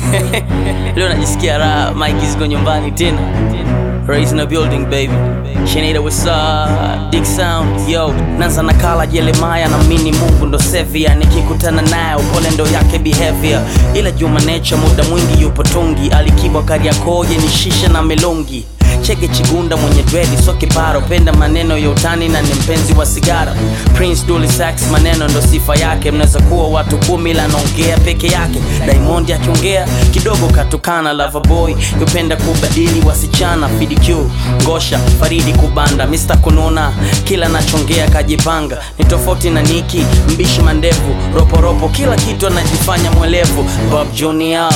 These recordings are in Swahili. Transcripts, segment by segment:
Leo najisikia raha, Mike ziko nyumbani tena. Raised in the building baby. Shenida what's up? Dick sound yo. Nanza nakala Jeremiah na mini Mungu ndo sevia. Nikikutana naye upole ndo yake behavior. Ila Juma Nature muda mwingi yupo tungi. Alikibwa Kariakoo ni shisha na melongi. Chege Chigunda mwenye dredi so kiparo, penda maneno ya utani na ni mpenzi wa sigara. Prince Dully Sax maneno ndo sifa yake, mnaweza kuwa watu kumi ila anaongea peke yake. Diamond akiongea kidogo katukana, Loverboy yupenda kubadili wasichana. FDQ Ngosha Faridi kubanda, Mr kununa kila nachongea kajipanga, ni tofauti na Niki mbishi mandevu, roporopo kila kitu anajifanya mwelevu. Bob Junior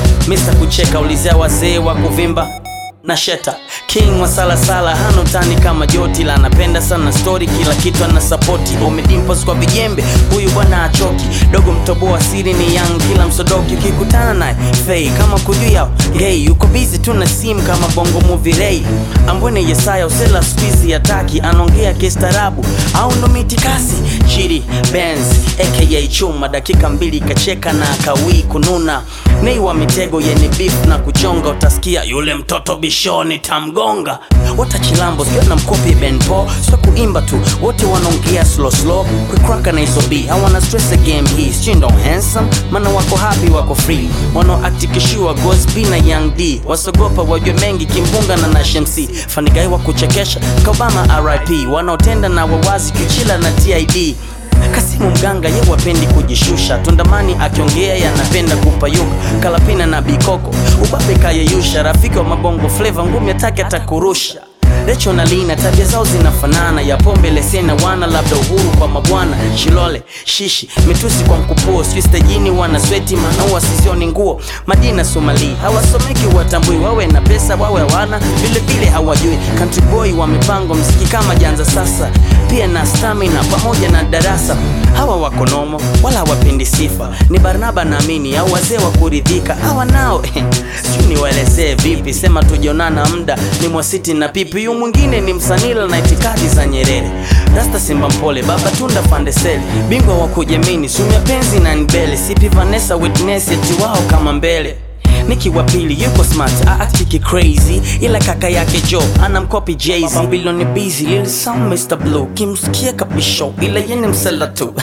Mr kucheka, ulizea wazee wa kuvimba na Sheta King wa salasala hana utani kama Joti la anapenda sana story, kila kitu ana sapoti. Umedimpos kwa vijembe, huyu bwana achoki. Dogo mtoboa siri ni young, kila msodoki ukikutana naye fei kama kujua hey, yuko busy tu na sim kama bongo movie ray. Ambwene Yesaya usela squeeze ya taki anaongea kistaarabu au ndo mitikasi chiri Benz aka chuma, dakika mbili kacheka na akawii kununa nei wa mitego yenye beef na kuchonga, utasikia yule mtoto bishoni tamgonga. Watachilambo sio na mkopi Ben Paul, sio kuimba tu, wote wanaongea slow slow, kukraka na hizo B hawana stress the game hii, sio ndo handsome, maana wako happy, wako free, wanao act kishua Ghost B na Young D, wasogopa wajue mengi kimbunga na Nash MC, fanigai wa kuchekesha Kabama RIP, wanaotenda na wawazi kichila na TID Kasimu mganga ye wapendi kujishusha, Tundamani akiongea yanapenda kupayuka, Kalapina na Bikoko ubabe kayeyusha, rafiki wa mabongo fleva ngumi atake atakurusha. Recho na Lina tabia zao zinafanana, ya pombe lesena wana labda uhuru kwa mabwana, Shilole shishi mitusi kwa mkupuo, sijui stajini wana sweti maana wasizioni nguo. Madina Somali hawasomeki watambui, wawe na pesa wawe hawana, vile vile hawajui. Country boy wa mipango mziki kama janza sasa, pia na stamina pamoja na darasa. Hawa wako nomo wala hawapendi sifa, ni Barnaba naamini au wazee wa kuridhika. Hawa nao sijui niwaelezee vipi, sema tujionana muda ni mwasiti na pipi yu mwingine ni msanila na itikadi za Nyerere. Rasta Simba Mpole, Baba Tunda Fandeseli, bingwa wa kujamini, Sumia Penzi na Nbele, Sipi Vanessa Witness, eti wao kama mbele Niki wa pili yuko smart, aachiki crazy, ila kaka yake Joe anamkopi Jay-Z. Babylon busy, Lil Sam Mr. Blue, kimsikia kabisho, ila yene msela tu.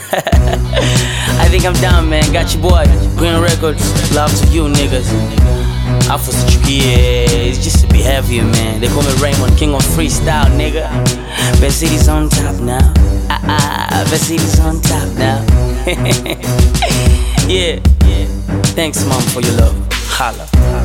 I think I'm done man, got you boy, Green Records, love to you niggas. Afu sichukie, it's just to be heavier man. They call me Raymond, king of freestyle nigga. Best city's on top now. Ah ah, best city's on top now. yeah, yeah. Thanks mom for your love. Holla.